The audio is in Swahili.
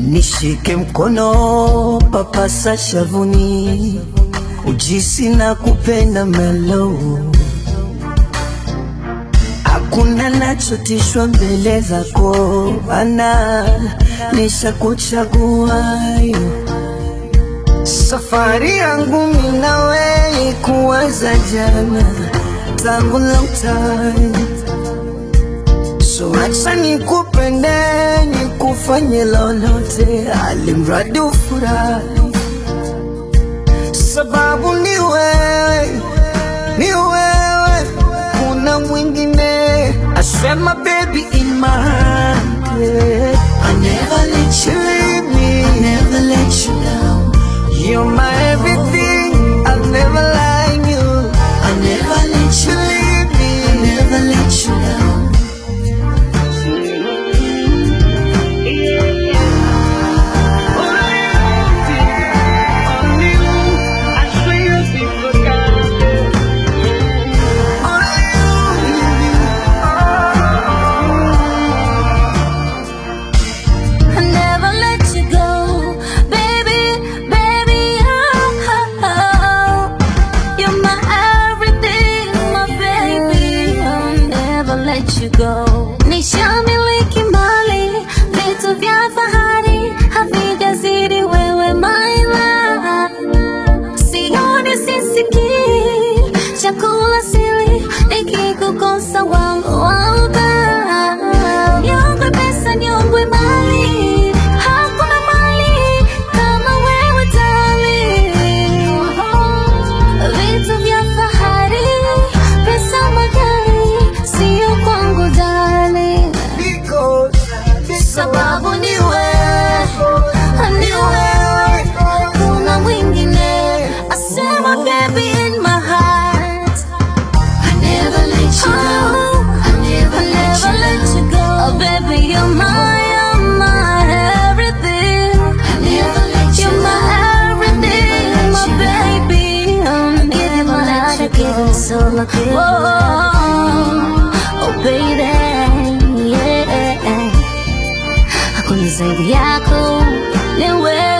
nishike mkono, papasa shavuni, ujisi na kupenda melo, hakuna nachotishwa mbele zako, ana nishakuchagua Safari yangu mimi nawe kuanza jana tangu long time, so acha nikupende nikufanye lolote, alimradi ufurahi, sababu ni wewe, ni wewe, kuna mwingine. I swear my baby in my heart, yeah. I never let you leave me, I never let you down. You're my everything, I'll never lie you. I never let you leave me, I never let you down. I never let you go, baby, baby. Oh, oh, oh. You're my everything, my baby. I'll never let you go. Nishamiliki mali, vitu vya fahari, havijazidi wewe, my love. Sioni sisikii, chakula sili, nikikukosa wangu wauba. Nyongwe pesa, nyongwe mali, hakuna mali kama wewe darling. Vitu vya fahari, pesa magari, sio kwangu darling. Because Sababu ni wewe, ni wewe, kuna mwingine. I said my baby in my heart. I never let you go. I never, never let you go. Oh, baby, you're my, you're my everything. I never let you You're my everything, my baby. I'm giving my heart, I'm giving soul, I give. Whoa, oh baby, yeah. Hakuna zaidi yako, ni wewe.